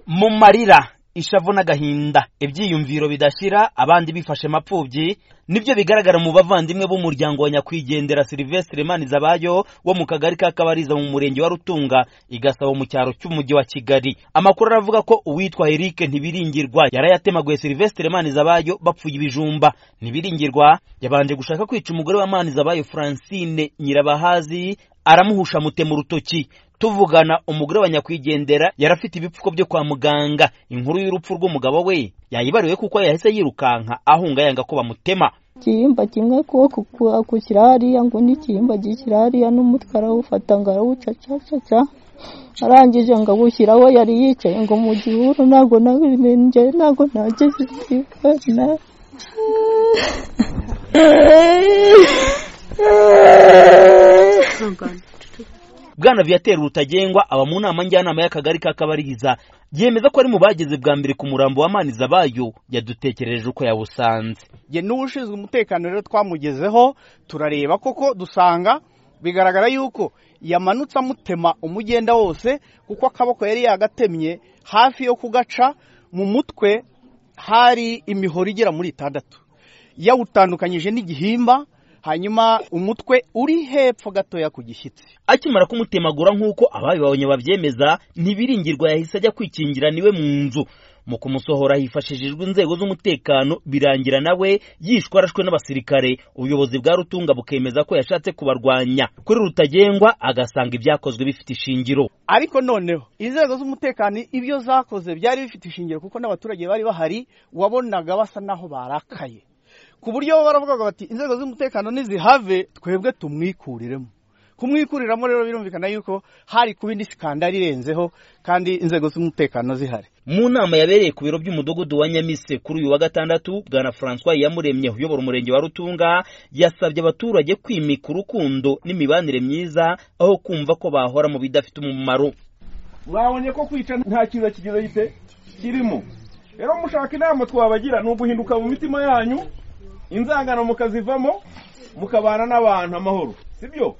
mu marira ishavu n'agahinda ibyiyumviro bidashyira abandi bifashe mapfubyi nibyo bigaragara mu bavandimwe b'umuryango wa nyakwigendera silivestre manizabayo wo mu kagari ka kabariza mu murenge wa rutunga igasabo mu cyaro cy'umujyi wa kigali amakuru aravuga ko uwitwa eric ntibiringirwa yarayatemaguye silivestre manizabayo bapfuye ibijumba ntibiringirwa yabanje gushaka kwica umugore wa manizabayo francine nyirabahazi aramuhusha amutema urutoki tuvugana umugore wa nyakwigendera yarafite ibipfuko byo kwa muganga inkuru y'urupfu rw'umugabo we yayibariwe kuko yahise yirukanka ahunga yanga ko bamutema ikihimba kimwe kuboko kurakukira hariya ngo n'ikihimba gishyira hariya n'umutwe arawufata ngo arawucacacaca arangije ngo awushyiraho yari yicaye ngo mu gihuru ntabwo nabimenye ntabwo nageze ndibona bwana viateur rutagengwa aba mu nama njyanama y'akagari ka kabariza yemeza ko ari mu bageze bwa mbere ku murambo wa manizabayo yadutekereje uko yawusanze ye n'ushinzwe umutekano rero twamugezeho turareba koko dusanga bigaragara yuko yamanutse amutema umugenda wose kuko akaboko yari yagatemye hafi yo kugaca mu mutwe hari imihoro igera muri itandatu yawutandukanyije n'igihimba hanyuma umutwe uri hepfo gatoya ku gishyitsi akimara kumutemagura nk'uko ababibonye babyemeza ntibiringirwa yahise ajya kwikingira niwe mu nzu mu kumusohora hifashishijwe inzego z'umutekano birangira nawe yishwe arashwe n'abasirikare ubuyobozi bwa rutunga bukemeza ko yashatse kubarwanya kuri rutagengwa agasanga ibyakozwe bifite ishingiro ariko noneho inzego z'umutekano ibyo zakoze byari bifite ishingiro kuko n'abaturage bari bahari wabonaga basa naho barakaye ku buryo baravugaga bati inzego z'umutekano nizihave twebwe tumwikuriremo kumwikuriramo rero birumvikana yuko hari kuba indi sikandari irenzeho kandi inzego z'umutekano zihari mu nama yabereye ku biro by'umudugudu wa nyamise kuri uyu wa gatandatu bwana francois yamuremye uyobora umurenge wa rutunga yasabye abaturage kwimika urukundo n'imibanire myiza aho kumva ko bahora mu bidafite umumaro mwabonye ko kwica nta kintu kigize gite kirimo rero mushaka inama twabagira ni uguhinduka mu mitima yanyu inzangano mukazivamo mukabana n'abantu amahoro sibyo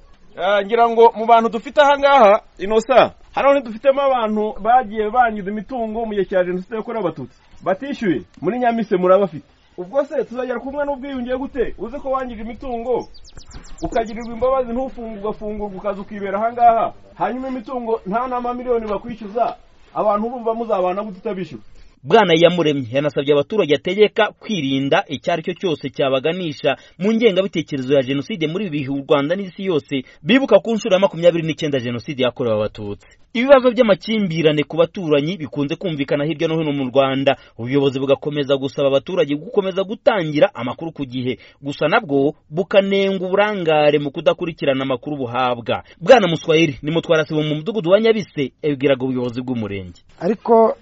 ngira ngo mu bantu dufite ahangaha inosa hano ntidufitemo abantu bagiye bangiza imitungo mu gihe cya jenoside yakorewe abatutsi batishyuye muri nyamise murabafite ubwo se tuzagera kumwe n'ubwiyunge gute uzi ko wangije imitungo ukagirirwa imbabazi ntufunge ugafungurwa ukaza ukibera ahangaha hanyuma imitungo nta n'amamiliyoni bakwishyuza abantu urumva muzabana gute utabishyura bwana yamuremye yanasabye abaturage ategeka kwirinda icyo ari cyo cyose cyabaganisha mu ngengabitekerezo ya jenoside muri ibi bihe u rwanda n'isi yose bibuka ku nshuro ya makumyabiri n'icyenda jenoside yakorewe abatutsi ibibazo by'amakimbirane ku baturanyi bikunze kumvikana hirya no hino mu rwanda ubuyobozi bugakomeza gusaba abaturage gukomeza gutangira amakuru ku gihe gusa nabwo bukanenga uburangare mu kudakurikirana amakuru buhabwa bwana muswayiri ni mutwarasibo mu mudugudu wa nyabise yabwiraga ubuyobozi bw'umurenge ariko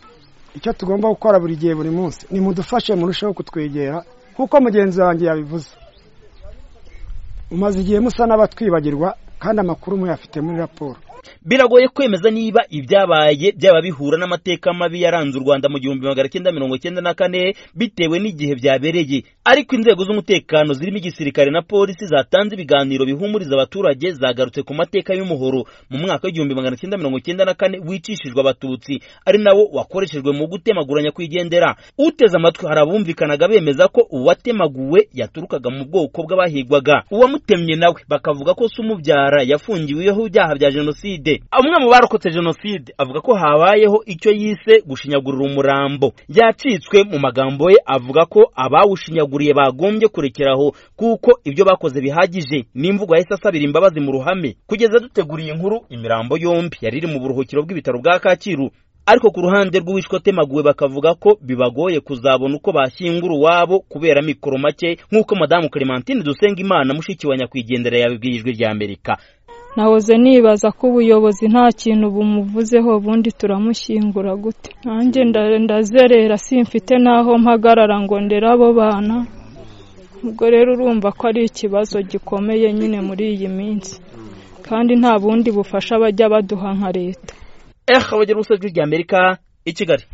icyo tugomba gukora buri gihe buri munsi ni mudufashe murusheho kutwegera nk'uko mugenzi wanjye yabivuze umaze igihe musa n'abatwibagirwa kandi amakuru muyafite muri raporo biragoye kwemeza niba ibyabaye byaba bihura n'amateka mabi yaranze u rwanda mu gihumbi magana cyenda mirongo cyenda na kane bitewe n'igihe byabereye ariko inzego z'umutekano zirimo igisirikare na polisi zatanze ibiganiro bihumuriza abaturage zagarutse ku mateka y'umuhoro mu mwaka w'igihumbi magana cyenda mirongo cyenda na kane wicishijwe abatutsi ari nawo wakoreshejwe mu gutemaguranya kwigendera uteze amatwi hari abumvikanaga bemeza ko uwatemaguwe yaturukaga mu bwoko bw'abahigwaga uwamutemye nawe bakavuga ko se umubyara yafungiweho ibyaha bya jenoside amwe mu barokotse jenoside avuga ko habayeho icyo yise gushinyagurira umurambo yacitswe mu magambo ye avuga ko abawushinyaguriye bagombye kurekeraho kuko ibyo bakoze bihagije n'imvugo yahise asabira imbabazi mu ruhame kugeza duteguriye inkuru imirambo yombi yari iri mu buruhukiro bw'ibitaro bwa kacyiru ariko ku ruhande rw'uwishwe atemaguwe bakavuga ko bibagoye kuzabona uko bashyingura uwabo kubera mikoro make nk'uko madamu clementine dusenga imana mushiki wa nyakwigendera yabibwiye ijwi rya amerika nahoze nibaza ko ubuyobozi nta kintu bumuvuzeho ubundi turamushyingura gute nanjye ndazerera simfite n'aho mpagarara ngo ndere abo bana ubwo rero urumva ko ari ikibazo gikomeye nyine muri iyi minsi kandi nta bundi bufasha bajya baduha nka leta eha bagira ubusajwi ry'amerika i kigali